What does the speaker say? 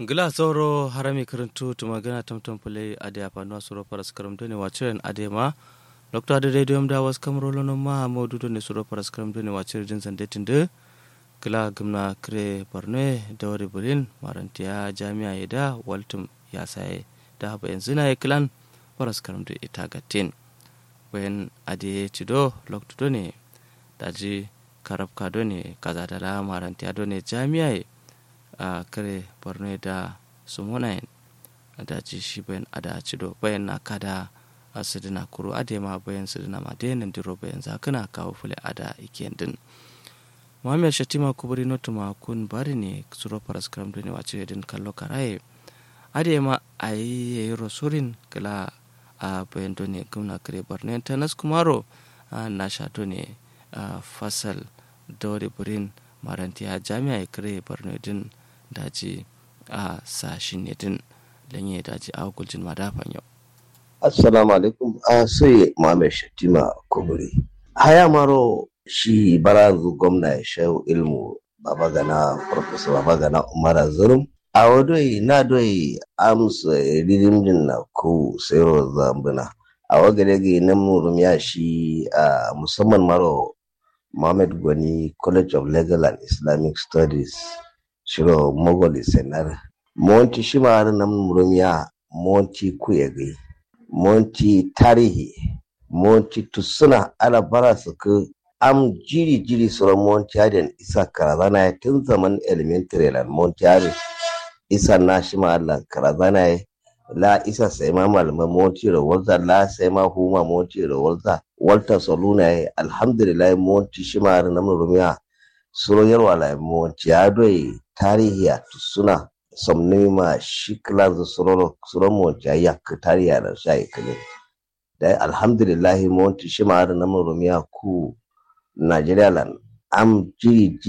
gila sauro harami karantu tuma gana tamtam pule ade apano suro paras karam done wachiren ade ma dr ade radio da was kamro lono ma modu done suro paras karam done wachir jin sande tinde gila gumna kre barne dawri bulin marantiya jami'a yada waltum ya sai da haba yanzu na klan paras karam da ita gatin bayan ade cido lokto done daji karabka done kaza da marantiya done jami'a a kare borno da sumunayin da ci shi bayan ada cido bayan na kada a sidina kuro ade ma bayan sidina ma denin diro bayan zakana kawo fule ada iken din muhammad shatima kuburi notu ma kun bari ne suro paras kram duni wace din kallo karaye ade ma a yi yayi rosurin kala a bayan doni gumna kare borno tanas kumaro na sha doni fasal dori burin marantiya jami'a kare borno din daji a sashin ne din lanye daji a hukuncin madafan yau. Assalamu alaikum a sai Muhammad Shatima Kuburi. Haya maro shi barazu gwamna ya shayo ilmu baba gana Professor baba gana Umar Zurum. A wadoi na doi amsa ridimjin na ko sayarwa zambuna. A wagare ga nan murum ya shi a musamman maro Muhammad Gwani College of Legal and Islamic Studies. shiro mogoli senar monti shimar nam murumiya monti kuyegi monti tarihi monti tusuna ala bara suku am jiri jiri sura monti adin isa karazana tun zaman elementary lan monti adin isa na shima Allah karazana la isa sai ma malaman monti da walza la sai ma huma monti da walza walta soluna alhamdulillah monti shimar nam murumiya suro yarwa la monti adoi tarihi a suna somni ma shi kilar da suron monti ya ka tarihi da sha ikile da alhamdulillah monti shi ma na marumiya ku Najeriya lan am jiri